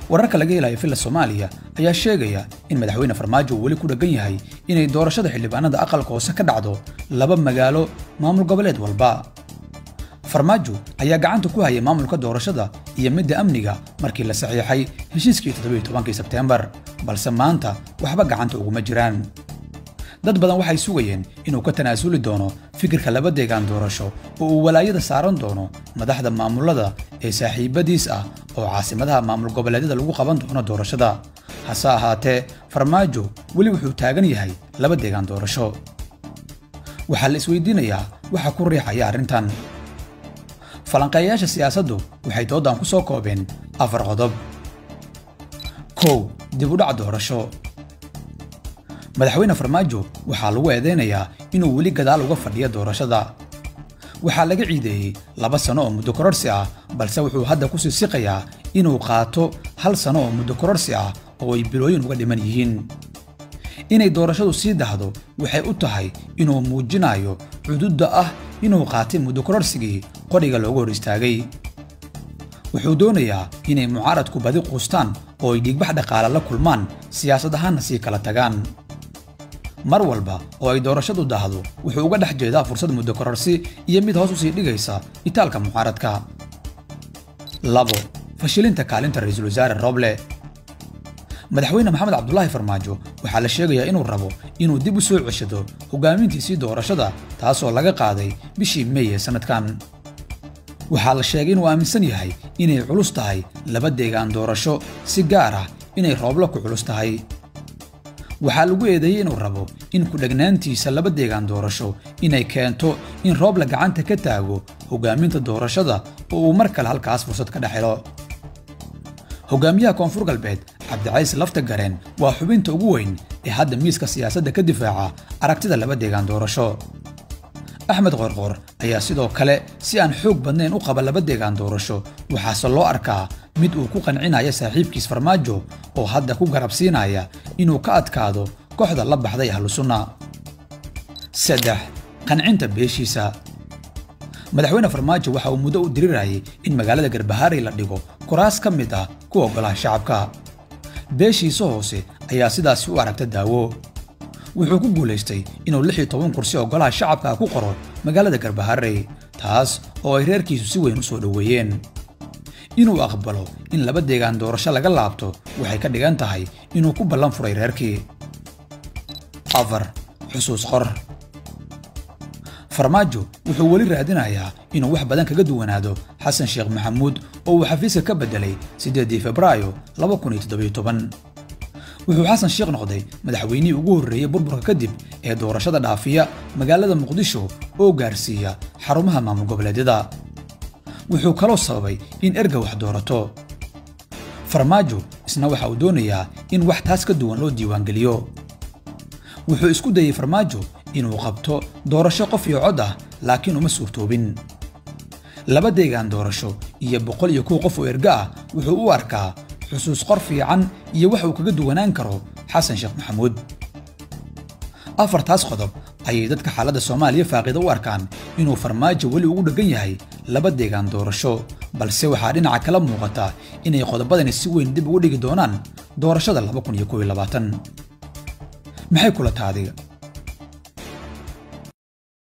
wararka laga helayo villa soomaaliya ayaa sheegaya in madaxweyne farmaajo uu weli ku dheggan yahay inay doorashada xildhibaanada aqalka hoose ka dhacdo laba magaalo maamul goboleed walba farmaajo ayaa gacanta ku hayay maamulka doorashada iyo midda amniga markii la saxiixay heshiiskii todobayotobankii sebteembar balse maanta waxba gacanta uguma jiraan dad badan waxay sugayeen inuu ka tanaasuli doono fikirka laba deegaan doorasho oo uu walaayada saaran doono madaxda maamulada ee saaxiibadiis ah oo caasimadaha maamul goboleedyada lagu qaban doono doorashada hase ahaatee farmaajo weli wuxuu taagan yahay laba deegaan doorasho waxaa la isweydiinayaa waxa ku riixaya arrintan falanqeeyayaasha siyaasaddu waxay doodan ku soo koobeen afar qodob kow dib u dhac doorasho madaxweyne farmaajo waxaa lagu eedeynayaa inuu weli gadaal uga fadhiyo doorashada waxaa laga ciideeyey laba sano oo muddo kororsi ah balse wuxuu hadda ku siisiqayaa inuu qaato hal sano oo muddo kororsi ah oo ay bilooyin uga dhiman yihiin inay doorashadu sii dahdo waxay u tahay inuu muujinayo cududda ah inuu qaatay muddo kororsigii qodhiga loogu hor istaagay wuxuu doonayaa inay mucaaradku badi quustaan oo ay dhiigbax dhaqaale la kulmaan siyaasad ahaanna sii kala tagaan mar walba oo ay doorashadu dahdo wuxuu uga dhex jeedaa fursad muddo kororsi iyo mid hoos u sii dhigaysa itaalka mucaaradka labo fashilinta kaalinta ra'iisul wasaare roble madaxweyne maxamed cabdulaahi farmaajo waxaa la sheegayaa inuu rabo inuu dib u soo ceshado hogaamintiisii doorashada taasoo laga qaaday bishii mey ee sannadkan waxaa la sheegay inuu aaminsan yahay inay culus tahay laba deegaan doorasho si gaar ah inay rooblo ku culus tahay waxaa lagu eedeeyey inuu rabo in ku-dhegnaantiisa laba deegaan doorasho inay keento in rooble gacanta ka taago hogaaminta doorashada oo uu mar kale halkaas fursad ka dhex helo hogaamiyaha koonfur galbeed cabdicayse lafta gareen waa xubinta ugu weyn ee hadda miiska siyaasadda ka difaaca aragtida laba deegaan doorasho axmed qorqor ayaa sidoo kale si aan xoog badnayn u qaba laba deegaan doorasho waxaase loo arkaa mid uu ku qancinaya saaxiibkiis farmaajo oo hadda ku garabsiinaya inuu ka adkaado kooxda la baxday ahlu sunna saddex qancinta beeshiisa madaxweyne farmaajo waxa uu muddo u dirirayay in magaalada garbahaarey la dhigo kuraas ka mid ah kuwa golaha shacabka beeshiisa hoose ayaa sidaasi u aragta daawo wuxuu ku guulaystay inuu lix iyo toban kursi oo golaha shacabka ku qoro magaalada garbaharey taas oo ay reerkiisu si weyn u soo dhoweeyeen inuu aqbalo in laba deegaan doorasho laga laabto waxay ka dhigan tahay inuu ku ballan furay reerkii afar xusuus qor farmaajo wuxuu weli raadinayaa inuu wax badan kaga duwanaado xasan sheekh maxamuud oo uu xafiiska ka beddelay siddeedii febraayo wuxuu xasan sheekh noqday madaxweynihii ugu horreeyey burburka kadib ee doorashada dhaafiya magaalada muqdisho oo gaarsiiya xarumaha maamul goboleedyada wuxuu kaloo sababay in erga wax doorato farmaajo isna waxa uu doonayaa in wax taas ka duwan loo diiwaangeliyo wuxuu isku dayey farmaajo inuu qabto doorasho qof iyo cod ah laakiin uma suurtoobin laba deegaan doorasho iyo boqol iyo kow qof oo erga ah wuxuu u arkaa xusuus qor fiican iyo wax uu kaga duwanaan karo xasan sheekh maxamuud afartaas qodob ayay dadka xaaladda soomaaliya faaqida u arkaan inuu farmaajo weli ugu dheggan yahay laba deegaan doorasho balse waxaa dhinaca kala muuqata inay qodobadani si weyn dib ugu dhigi doonaan doorashada maxay kula taadiga